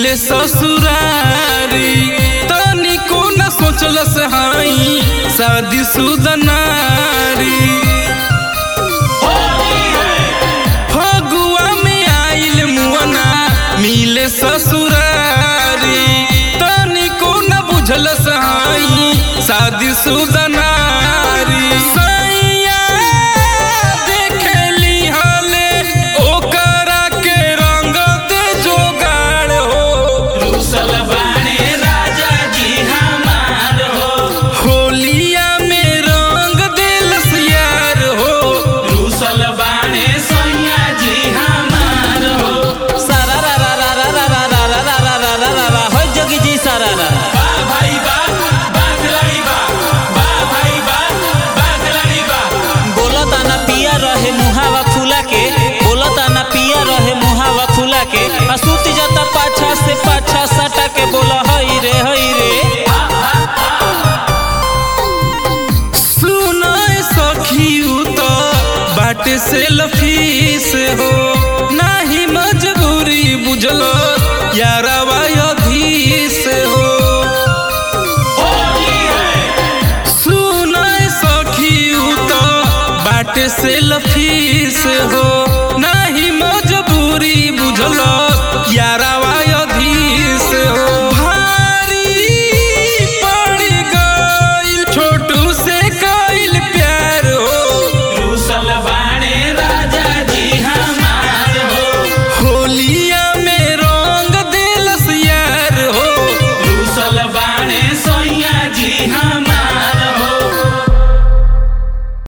मिले ससुरारी तनिको न सोचलस हाई शादी सुदनारी फगुआ में आइल मुअना मिले ससुरारी तनिको न बुझलस हाई शादी सुदनारी सैया देखली हले ओकरा के रंग दे जोगाड़ हो रुसल बाणे राजा जी हमार हो होलिया में रंग दिलस यार हो रुसल बाणे सैया जी हमार हो सारा रा रा रा रा रा रा रा रा रा रा रा रा रा हो जोगी जी सारा रा बा भाई बा बात लड़ी बा बा भाई बा बात लड़ी बा बोला ताना पिया रहे मुहावा फूला के बोला ताना पिया रहे मुहावा फूला के आ सूत जाता पाछा से पाछा सटा के बोला हई रे हई रे सुनाए सखी तो बाटे से लफीस हो नाही मजबूरी बुझलो यारवा अधीस हो होली है सुनाए सखी तो बाटे से लफीस हो